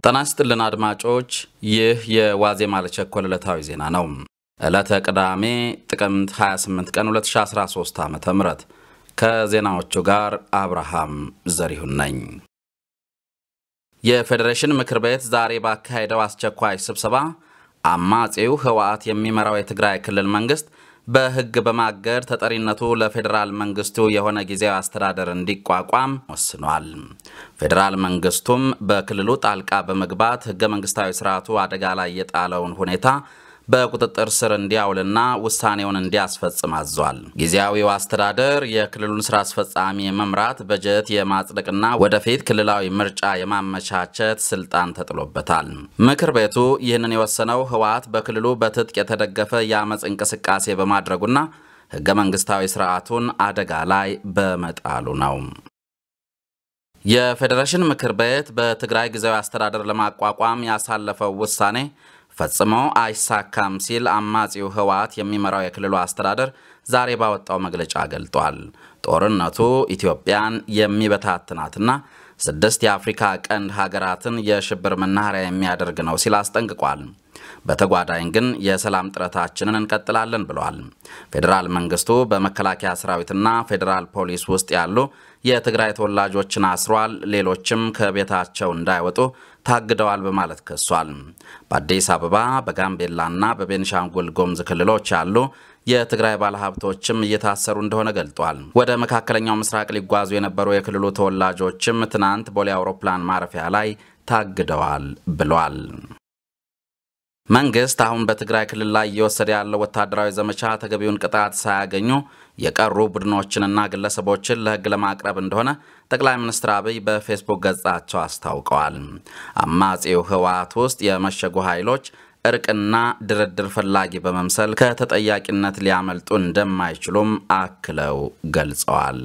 ጤና ይስጥልን አድማጮች፣ ይህ የዋዜማ ለቸኮል ዕለታዊ ዜና ነው። ዕለተ ቅዳሜ ጥቅምት 28 ቀን 2013 ዓ ም ከዜናዎቹ ጋር አብርሃም ዘሪሁን ነኝ። የፌዴሬሽን ምክር ቤት ዛሬ ባካሄደው አስቸኳይ ስብሰባ አማጺው ህወሓት የሚመራው የትግራይ ክልል መንግስት በሕግ በማገድ ተጠሪነቱ ለፌዴራል መንግስቱ የሆነ ጊዜያዊ አስተዳደር እንዲቋቋም ወስኗል። ፌዴራል መንግስቱም በክልሉ ጣልቃ በመግባት ሕገ መንግስታዊ ስርዓቱ አደጋ ላይ የጣለውን ሁኔታ በቁጥጥር ስር እንዲያውልና ውሳኔውን እንዲያስፈጽም አዟል። ጊዜያዊው አስተዳደር የክልሉን ስራ አስፈጻሚ የመምራት በጀት የማጽደቅና ወደፊት ክልላዊ ምርጫ የማመቻቸት ስልጣን ተጥሎበታል። ምክር ቤቱ ይህንን የወሰነው ህወሓት በክልሉ በትጥቅ የተደገፈ የአመፅ እንቅስቃሴ በማድረጉና ህገ መንግስታዊ ስርዓቱን አደጋ ላይ በመጣሉ ነው። የፌዴሬሽን ምክር ቤት በትግራይ ጊዜያዊ አስተዳደር ለማቋቋም ያሳለፈው ውሳኔ ፈጽሞ አይሳካም ሲል አማጺው ህወሓት የሚመራው የክልሉ አስተዳደር ዛሬ ባወጣው መግለጫ ገልጧል። ጦርነቱ ኢትዮጵያን የሚበታትናትና ስድስት የአፍሪካ ቀንድ ሀገራትን የሽብር መናኸሪያ የሚያደርግ ነው ሲል አስጠንቅቋል። በተጓዳኝ ግን የሰላም ጥረታችንን እንቀጥላለን ብለዋል። ፌዴራል መንግስቱ በመከላከያ ሰራዊትና ፌዴራል ፖሊስ ውስጥ ያሉ የትግራይ ተወላጆችን አስሯል፣ ሌሎችም ከቤታቸው እንዳይወጡ ታግደዋል በማለት ከሷል። በአዲስ አበባ በጋምቤላና በቤንሻንጉል ጉሙዝ ክልሎች ያሉ የትግራይ ባለሀብቶችም እየታሰሩ እንደሆነ ገልጧል። ወደ መካከለኛው ምስራቅ ሊጓዙ የነበሩ የክልሉ ተወላጆችም ትናንት ቦሌ አውሮፕላን ማረፊያ ላይ ታግደዋል ብሏል። መንግስት አሁን በትግራይ ክልል ላይ እየወሰደ ያለው ወታደራዊ ዘመቻ ተገቢውን ቅጣት ሳያገኙ የቀሩ ቡድኖችንና ግለሰቦችን ለሕግ ለማቅረብ እንደሆነ ጠቅላይ ሚኒስትር አብይ በፌስቡክ ገጻቸው አስታውቀዋል። አማጺው ህወሓት ውስጥ የመሸጉ ኃይሎች እርቅና ድርድር ፈላጊ በመምሰል ከተጠያቂነት ሊያመልጡ እንደማይችሉም አክለው ገልጸዋል።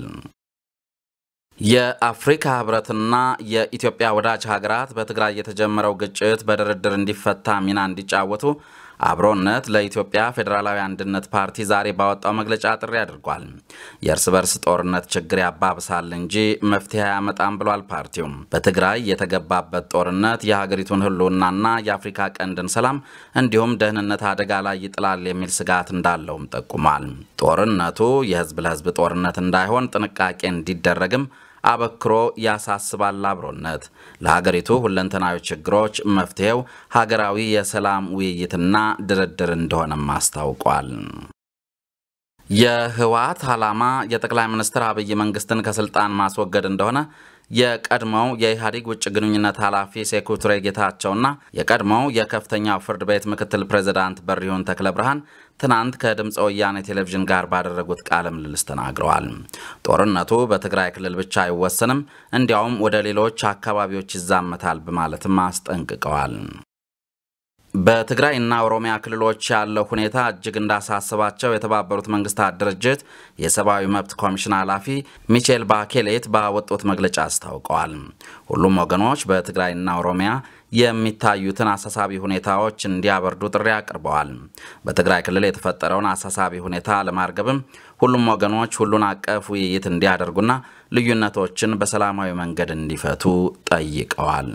የአፍሪካ ህብረትና የኢትዮጵያ ወዳጅ ሀገራት በትግራይ የተጀመረው ግጭት በድርድር እንዲፈታ ሚና እንዲጫወቱ አብሮነት ለኢትዮጵያ ፌዴራላዊ አንድነት ፓርቲ ዛሬ ባወጣው መግለጫ ጥሪ አድርጓል። የእርስ በርስ ጦርነት ችግር ያባብሳል እንጂ መፍትሄ አያመጣም ብሏል። ፓርቲውም በትግራይ የተገባበት ጦርነት የሀገሪቱን ህልውናና የአፍሪካ ቀንድን ሰላም እንዲሁም ደህንነት አደጋ ላይ ይጥላል የሚል ስጋት እንዳለውም ጠቁሟል። ጦርነቱ የህዝብ ለህዝብ ጦርነት እንዳይሆን ጥንቃቄ እንዲደረግም አበክሮ ያሳስባል። አብሮነት ለሀገሪቱ ሁለንተናዊ ችግሮች መፍትሄው ሀገራዊ የሰላም ውይይትና ድርድር እንደሆነም አስታውቋል። የህወሓት ዓላማ የጠቅላይ ሚኒስትር አብይ መንግስትን ከስልጣን ማስወገድ እንደሆነ የቀድሞው የኢህአዴግ ውጭ ግንኙነት ኃላፊ ሴኩቱሬ ጌታቸውና የቀድሞው የከፍተኛው ፍርድ ቤት ምክትል ፕሬዝዳንት በሪሁን ተክለ ብርሃን ትናንት ከድምፀ ወያኔ ቴሌቪዥን ጋር ባደረጉት ቃለ ምልልስ ተናግረዋል። ጦርነቱ በትግራይ ክልል ብቻ አይወሰንም፣ እንዲያውም ወደ ሌሎች አካባቢዎች ይዛመታል በማለትም አስጠንቅቀዋል። በትግራይ እና ኦሮሚያ ክልሎች ያለው ሁኔታ እጅግ እንዳሳስባቸው የተባበሩት መንግስታት ድርጅት የሰብአዊ መብት ኮሚሽን ኃላፊ ሚቼል ባኬሌት ባወጡት መግለጫ አስታውቀዋል። ሁሉም ወገኖች በትግራይና ኦሮሚያ የሚታዩትን አሳሳቢ ሁኔታዎች እንዲያበርዱ ጥሪ አቅርበዋል። በትግራይ ክልል የተፈጠረውን አሳሳቢ ሁኔታ ለማርገብም ሁሉም ወገኖች ሁሉን አቀፍ ውይይት እንዲያደርጉና ልዩነቶችን በሰላማዊ መንገድ እንዲፈቱ ጠይቀዋል።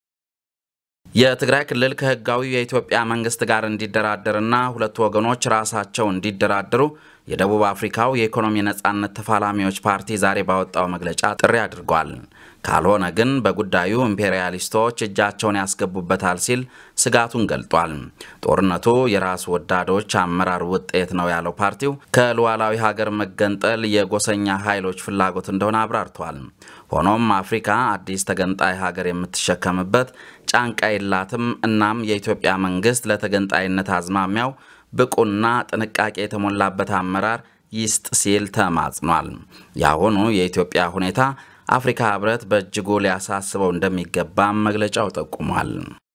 የትግራይ ክልል ከህጋዊ የኢትዮጵያ መንግስት ጋር እንዲደራደርና ሁለቱ ወገኖች ራሳቸው እንዲደራደሩ የደቡብ አፍሪካው የኢኮኖሚ ነጻነት ተፋላሚዎች ፓርቲ ዛሬ ባወጣው መግለጫ ጥሪ አድርጓል። ካልሆነ ግን በጉዳዩ ኢምፔሪያሊስቶች እጃቸውን ያስገቡበታል ሲል ስጋቱን ገልጧል። ጦርነቱ የራስ ወዳዶች አመራር ውጤት ነው ያለው ፓርቲው ከሉዓላዊ ሀገር መገንጠል የጎሰኛ ኃይሎች ፍላጎት እንደሆነ አብራርቷል። ሆኖም አፍሪካ አዲስ ተገንጣይ ሀገር የምትሸከምበት ጫንቃ የላትም። እናም የኢትዮጵያ መንግስት ለተገንጣይነት አዝማሚያው ብቁና ጥንቃቄ የተሞላበት አመራር ይስጥ ሲል ተማጽኗል። የአሁኑ የኢትዮጵያ ሁኔታ አፍሪካ ህብረት በእጅጉ ሊያሳስበው እንደሚገባም መግለጫው ጠቁሟል።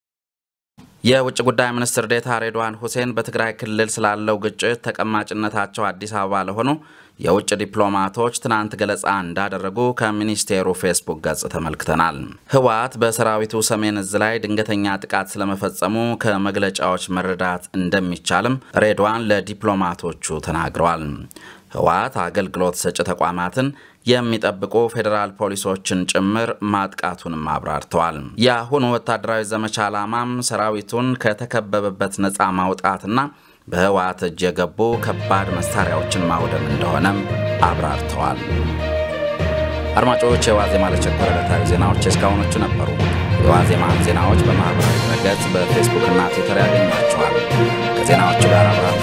የውጭ ጉዳይ ሚኒስትር ዴታ ሬድዋን ሁሴን በትግራይ ክልል ስላለው ግጭት ተቀማጭነታቸው አዲስ አበባ ለሆኑ የውጭ ዲፕሎማቶች ትናንት ገለጻ እንዳደረጉ ከሚኒስቴሩ ፌስቡክ ገጽ ተመልክተናል። ህወሓት በሰራዊቱ ሰሜን እዝ ላይ ድንገተኛ ጥቃት ስለመፈጸሙ ከመግለጫዎች መረዳት እንደሚቻልም ሬድዋን ለዲፕሎማቶቹ ተናግረዋል። ህወሓት አገልግሎት ሰጪ ተቋማትን የሚጠብቁ ፌዴራል ፖሊሶችን ጭምር ማጥቃቱንም አብራርተዋል። የአሁኑ ወታደራዊ ዘመቻ ዓላማም ሰራዊቱን ከተከበበበት ነፃ ማውጣትና በህወሓት እጅ የገቡ ከባድ መሳሪያዎችን ማውደም እንደሆነም አብራርተዋል። አድማጮች፣ የዋዜማ ለቸኮረ ዕለታዊ ዜናዎች እስካሁኖቹ ነበሩ። የዋዜማን ዜናዎች በማኅበራዊ ድረገጽ በፌስቡክ እና ትዊተር ያገኟቸዋል። ከዜናዎቹ ጋር አብራ